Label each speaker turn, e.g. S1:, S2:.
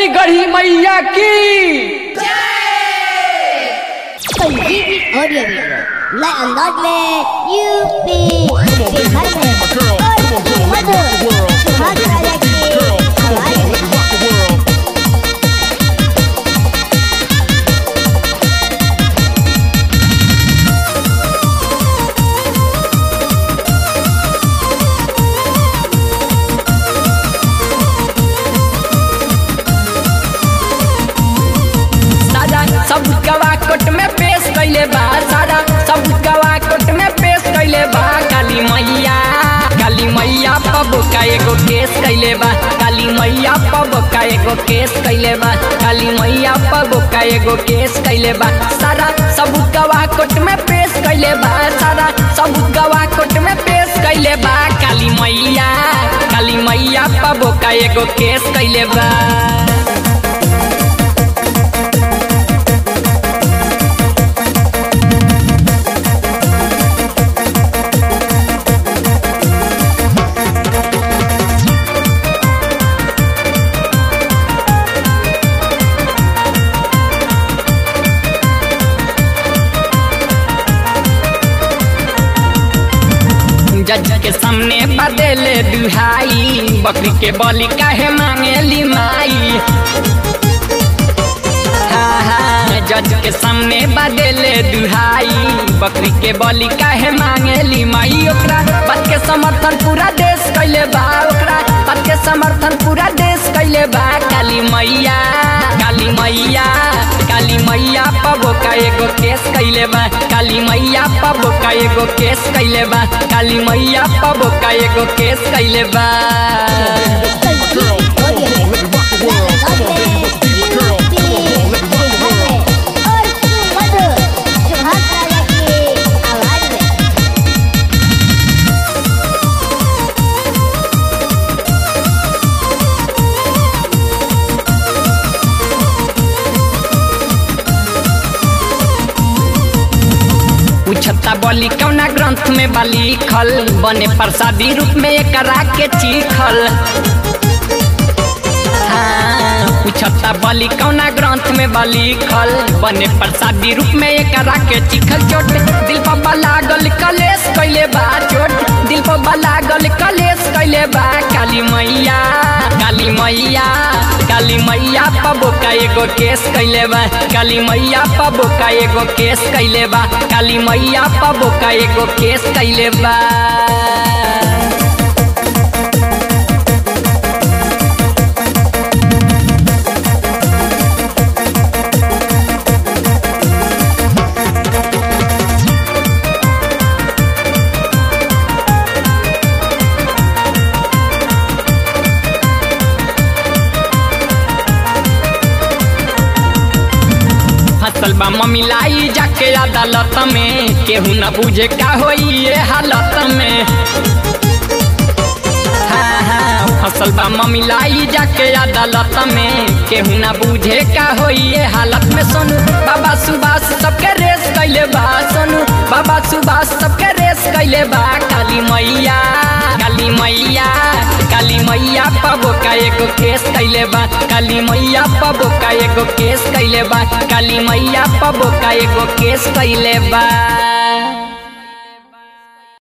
S1: बोली गढ़ी मैया की
S2: संजीवनी ऑडियो वीडियो नए अंदाज में यूपी बिहार में और मधुर सुहाग राजा की आवाज में
S1: सारा सब गवा कोट में पेश कैले बा सारा सब गवा कोट में पेश कैले बा काली मैया काली मैया पब का एगो केस कैले बा काली मैया पब का एगो केस कैले बा काली मैया पब का एगो केस कैले बा सारा सब गवा कोट में पेश कैले बा सारा सब गवा कोट में पेश कैले बा काली मैया काली मैया पब का एगो केस कैले बा जज के सामने बदले दुहाई बकरी के बलि काहे मांगेली माई हाँ, हाँ, जज के सामने बदले दुहाई बकरी के बलि काहे मांगेली माई ओकरा बात के समर्थन पूरा देश कैले बा ओकरा बात के समर्थन पूरा देश कैले बा काली मैया काली मैया काली मैया पबो का एगो केस कैले बा काली मैया पबो का एगो केस कैले बा काली मैया पबो का एगो केस कैले बा
S2: संजीवनी ऑडियो वीडियो नए अंदाज में यूपी बिहार में और मधुर सुहाग राजा की आवाज में
S1: पूछता बोली कौना ग्रंथ में बा लिखल बने प्रसादी रूप में एकरा के चीखल हाँ, पूछता बोली कौना ग्रंथ में बा लिखल बने प्रसादी रूप में एकरा के चिखल चोट दिल पर लागल कलेश कैले बा चोट दिल पर लागल कलेश कैले बा काली मैया काली मैया काली मैया पबो का एगो केस कैले बा काली मैया पबो का एगो केस कैले बा काली मैया पबो का एगो केस कैले बा फसल बा ममिलाई जाके अदालत में केहू न बुझे का होई ये हालत में हाँ, हाँ, फसल बा ममिलाई जाके अदालत में केहू न बुझे का होई ये हालत में सोनू बाबा सुभाष सबके रेस कैले बा सोनू बाबा सुभाष सबके रेस कैले बा काली मैया काली मैया काली मैया पबो का एगो केस कैले बा काली मैया पबो का एगो केस कैले बा काली मैया पबो का एगो केस कैले बा